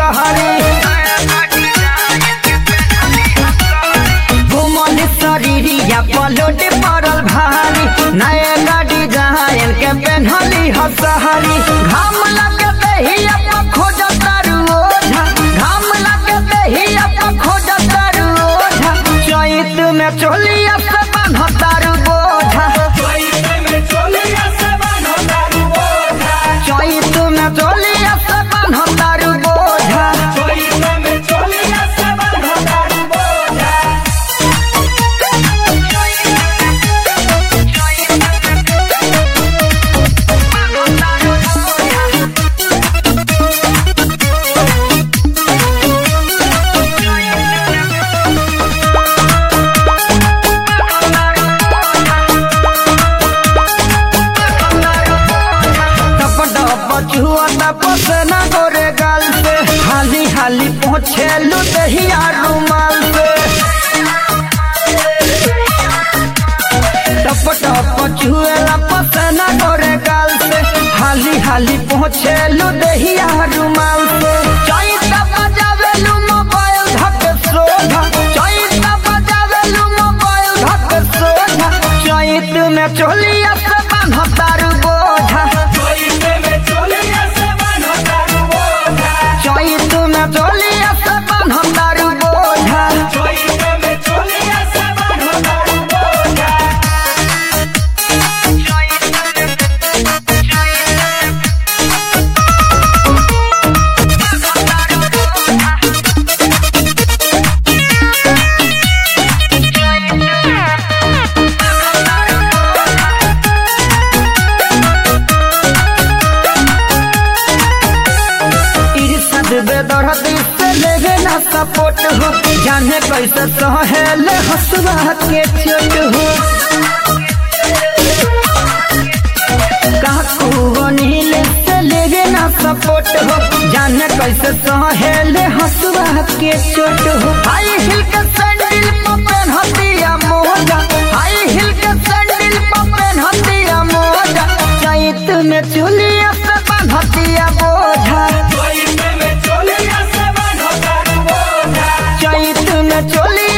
हसहरी घुमल शरीरिया पलोट पड़ल भारी नए गाड़ी जहायन के पेन्हली हसहरी घाम लगे दहिया पर खोज तारू ओझा घाम लगे दहिया पर खोज तारू ओझा चैत में चोलिया से बान्ह तारू बोझा चैत में चोलिया से बान्ह तारू बोझा बचुआ तपस न गोरे गाल से हाली हाली पहुँचे लुदहिया रुमाल से टप टप चुए लपस न गोरे गाल से हाली हाली पहुँचे लुदहिया रुमाल से चैत बजावे लू मोबाइल धक सोधा चैत बजावे लू मोबाइल धक सोधा चैत में चोलिया से बान्ह तारू बोझा चैत में चोलिया से बान्ह तारू बोझा इर्षद बेदर्दी से लेवे ना सपोर्ट हो जाने कैसे सहेले हसुआ के चोट हो काकू नील से लेवे ना सपोर्ट हो जाने कैसे सहेले हसुआ के चोट हो हाई हिल के सैंडल पर पहनतिया मोजा हाई हिल के सैंडल पर पहनतिया मोजा चैत में चुलिया से बांधतिया बोझा चैत में चोली